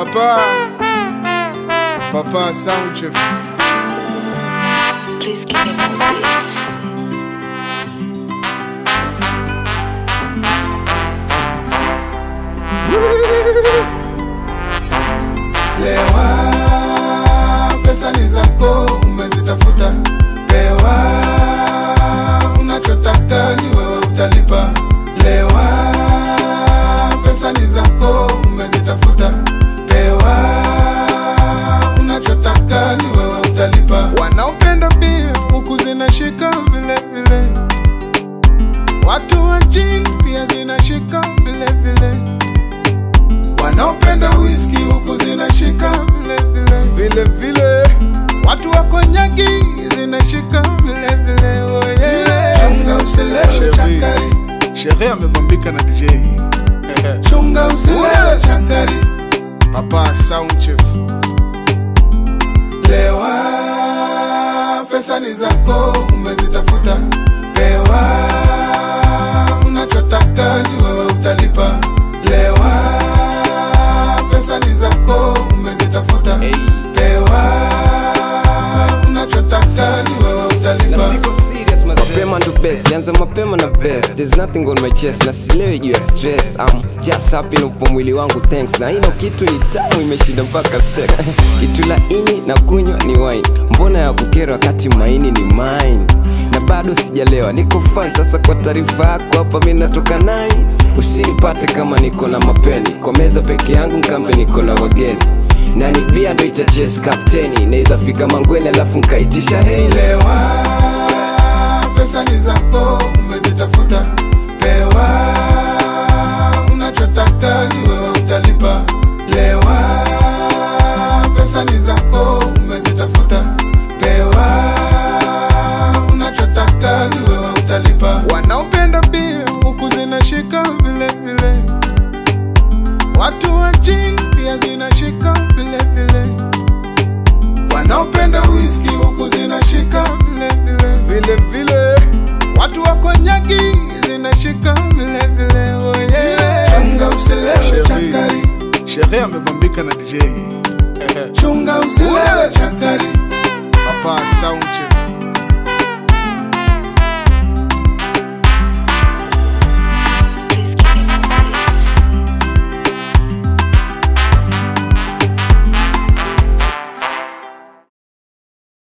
Papa, Papa Sound Chief. Please give me more beats. Lewa, pesa ni zako, umezitafuta. Lewa, unachotaka ni wewe utalipa. Lewa, pesa ni zako, umezitafuta. Lewa, unachotaka ni wewe utalipa. Wanaopenda bia huku zinashika vile vile, watu wa chini pia zinashika vile vile wanaopenda whisky huku zinashika vile vile vile vile, watu wa konyaki zinashika vile vile. Oh yeah. Chunga usilewe chakari, shehe amebambika na DJ. Chunga usilewe chakari, Papa Sound Chief. Lewa, pesa ni zako, umezitafuta. Lewa, unachotaka ni wewe utalipa. Lewa, pesa ni zako, umezitafuta. Lewa, unachotaka ni wewe utalipa. na siko serious mazee. mapema ndo best nianza mapema na best there's nothing on my chest na silewi juu ya stress I'm just happy na upo mwili wangu thanks na ino kitu ni tamu imeshinda mpaka sex kitu laini na kunywa ni wine mbona ya kukera wakati maini ni mine na bado sijalewa niko fine sasa kwa taarifa yako hapa mi natoka nai usinipate kama niko na mapeni kwa meza peke yangu nkambe niko na wageni na ni bia ndo itaches kapteni naweza fika mangweni alafu nkaitisha hei Lewa, pesa ni zako, umezitafuta. Lewa, unachotaka ni wewe utalipa. Lewa, pesa ni zako, umezitafuta. Lewa, unachotaka ni wewe utalipa. Wanaopenda bia huku zinashika vile vile, watu wa chini pia zinashika vile vile wanaopenda whisky huku zinashika vile vile vile vile, watu wa konyaki zinashika vile vile. Oh yeah. Chunga usilewe chakari, shehe amebambika na DJ. Chunga usilewe chakari, Papa Sound Chief.